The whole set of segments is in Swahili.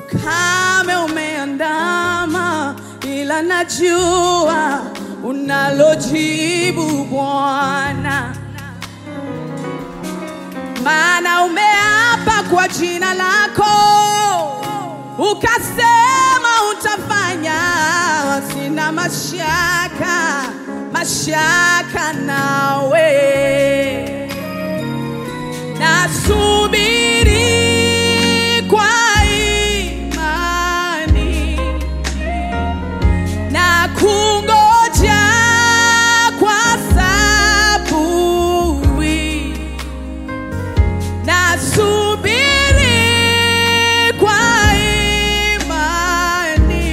ukame umeandama, ila najua unalojibu Bwana, maana umeapa kwa jina lako, ukasema utafanya. Sina mashaka, mashaka nawe nasubiri kwa imani na kungoja kwa saburi, nasubiri kwa imani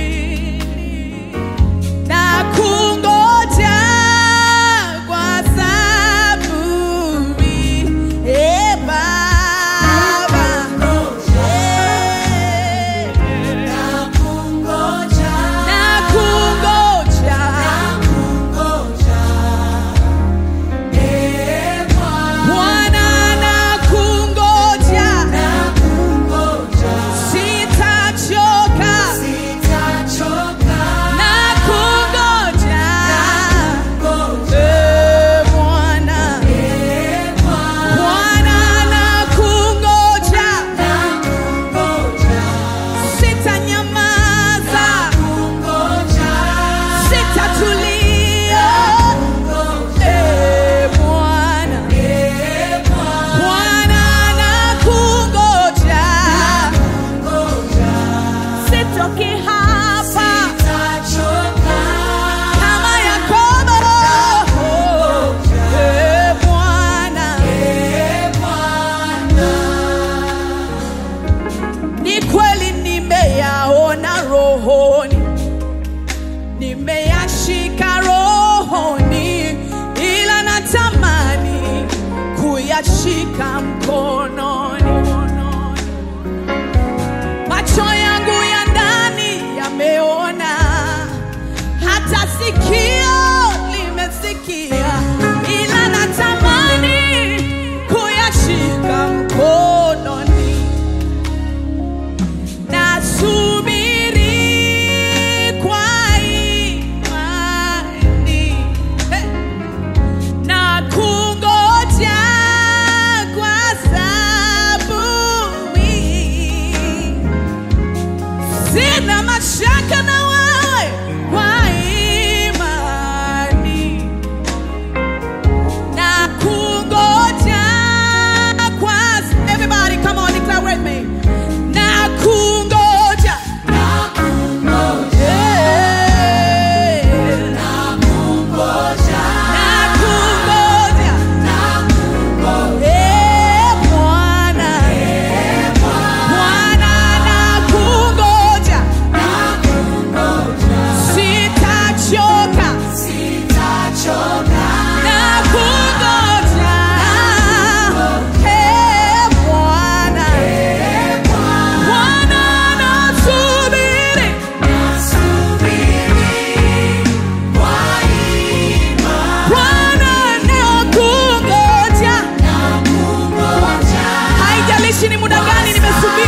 na kungoja kwa saburi. E Baba, Eh, na kungoja Bwana, na kungoja sitachoka na kungoja Eh, Bwana Bwana na kungoja sitanyamaza sitatulia Eh, Bwana Bwana na kungoja sitoki hapa kama Yakobo Eh, Bwana ni kweli nimeyaona rohoni, nimeyashika rohoni, ila natamani kuyashika mkononi. Macho yangu ya ndani yameona, hata sikio limesikia, ila natamani kuyashika mkononi. Nasubiri kwa imani Hey! na kungoja kwa saburi. Sina mashaka na wewe kwa imani na kungoja kwa everybody come on declare with me na kungoja Yeah. na kungoja Eh, Bwana Bwana na kungoja sitachoka na kungoja Eh, Bwana Bwana nasubiri Bwana nakungoja haijalishi ni muda gani nimesubiri